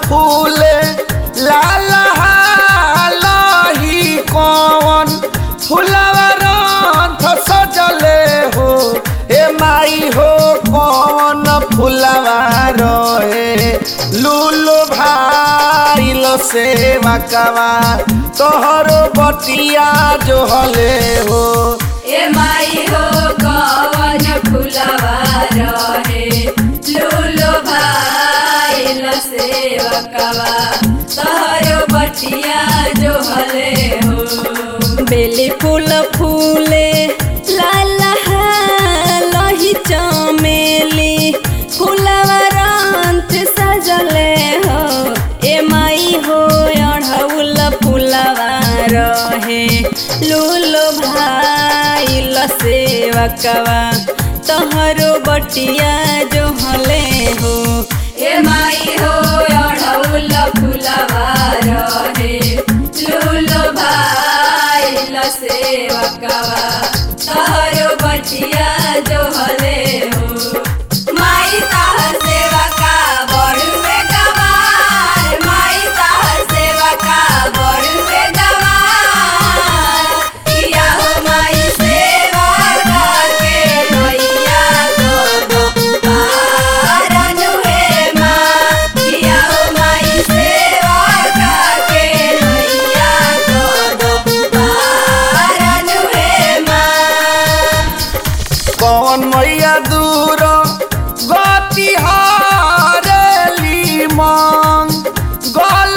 फूले लाल हालही कौन फुलवा रंथ सजले हो ए माई हो कौन फुलवा रहे लूलो भाईल सेवा कवा तोहरो बटिया जो हले हो ए माई हो कवन फुलवा रहे लूलो भाईल सेवकवा तोहरो बटिया जो हले हो बेली फूल फूले लाल लही चमेली फूलवा रंथ सजले हो ए माई हो अढ़ौल फूलवा रहे लूलो भाईल सेवकवा तोहरो बटिया जो हले हो ए माई हो अढ़ौल फुलवा रहे लूलो भाईल सेवकवा तोहरो बटिया जो हले हो माई ताहर सेवका बड़ुए गवार माई ताहर सेवका बड़ुए गवार किया हो माई सेवा करके लोइया को दो पारन हे माँ किया हो माई सेवा करके लोइया को दो पारन हे माँ कौन मैया दूर गति हारेली मांग गल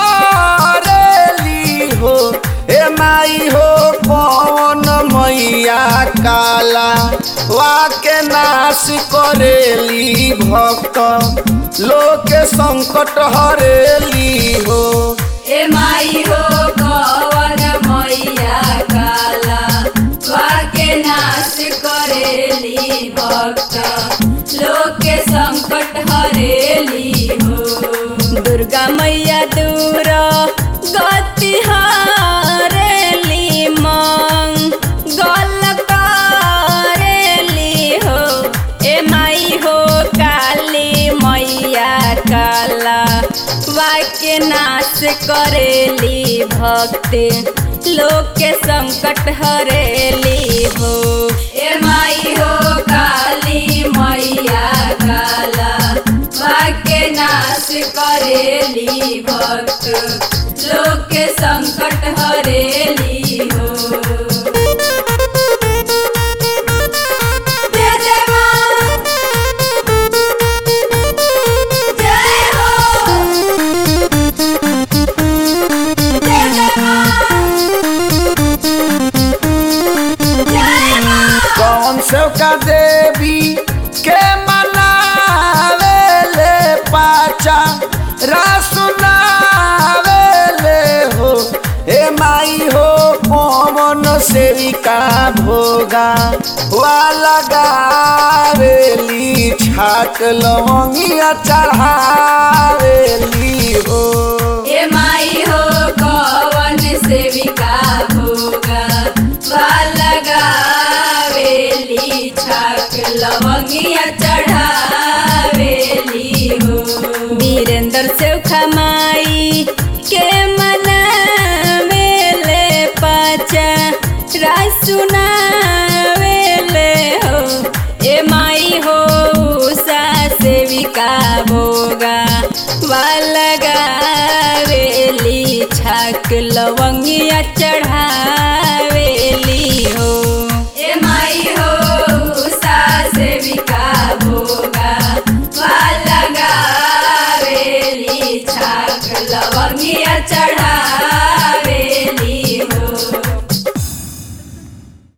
करेली हो ए माई हो कौन मैया काला वाके नाश करेली भक्त लोक संकट हरेली हो ए माई हो कवन मैया काला वाके नाश करेली भक्त लोक के संकट हरेली हो दुर्गा मैया दूर गति हारेली मांग गल करेली हो ए माई हो काली मैया काला वाक्य नाश करेली भक्ति लोक के संकट हरेली हो ए माई हो काली मैया काला वाक्य नाश करेली भक्त लोक के संकट हरेली हो जय जय माँ जय हो जय जय माँ जय माँ कौन सेवका देवी के मनावे ले पाचा रासुनावे ले हो ए माई हो कौन सेविका भोगा वाला गावेली छाक लवंगिया चढ़ावेली हो ए माई हो कवन सेविका भोगा लगावेली छाक लवंगिया चढ़ावेली हो वीरेंद्र सेवखा माई के मनावेले पाचा रासुनावेले हो ए माई हो उषा सेविका भोगा वालगावेली छाक लवंगिया चढ़ा